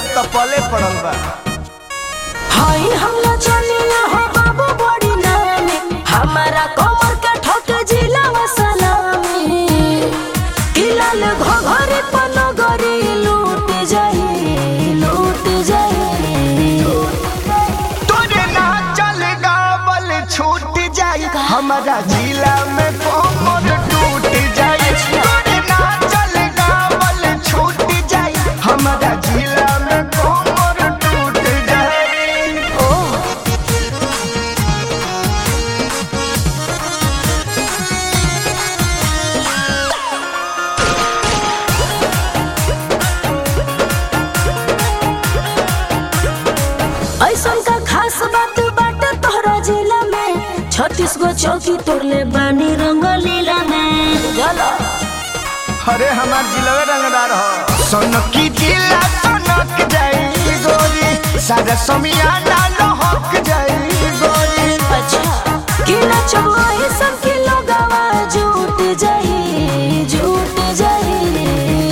अब तो पले पड़ल बा हाय हमला चलिया हो बाबू बड़ी नामे हमारा कमर के ठोक जिला सलामी किलाल घघरी पनगरी लूट जाई लूट जाई तोरे ना चल गावल छूट जाई हमारा जिला में कोमर टूट जाई तोरे ना चल गावल छूट जाई हमारा जिला में कोमर टूट जाई ओ ऐसन का खास बात बाटे तोहरा जिला में छत्तीस गो चौकी तोड़ले बानी रंगलीला में चलो अरे हमार जिला रंगदार हो सोनकी जिला सोनक जाई गोरी सारा समियाना लहक जाई गोरी अच्छा किला चबुआई सब किलो गवा झूठ जाई झूठ जाई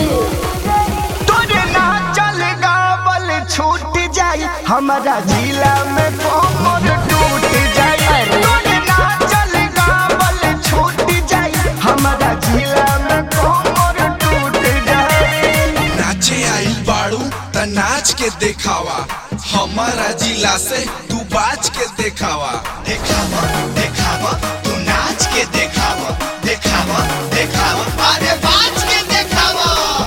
तोरे ना चल गावल छूट जाई हमारा जिला में कोमर टूट जाई अरे। तोरे ना चल गावल छूट जाई हमारा जिला में कोमर टूट जाई नाचे आइल बाड़ू त नाच के देखावा हमारा जिला से तू बाज के देखावा देखावा देखावा तू नाच के देखावा देखावा देखावा अरे बाज के देखावा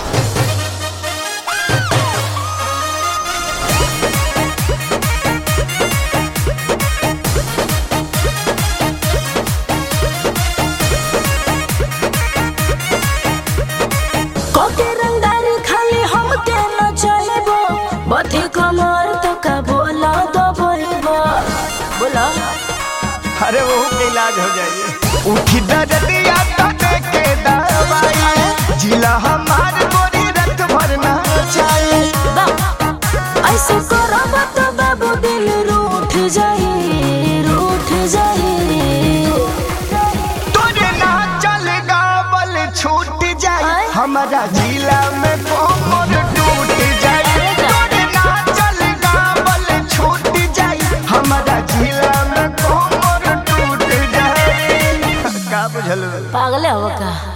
कोके रंगदारी खाली हम के न चलेबो बथी कमर तो का बोला दो बोलबो बोला अरे वो के इलाज हो जाइए उठी दर्दिया तो के दवाई जिला हमार गोरी रत भरना चाहिए बा ऐसे करब तो बाबू दिल रूठ जाई रूठ जाई तोरे ना चल गावल छूट जाई आय? हमारा जिला में कोमर टूट जाई अरे जा। तोरे ना चल गावल छूट जाई हमारा जिला में कोमर टूट जाई का बुझल पागल हो का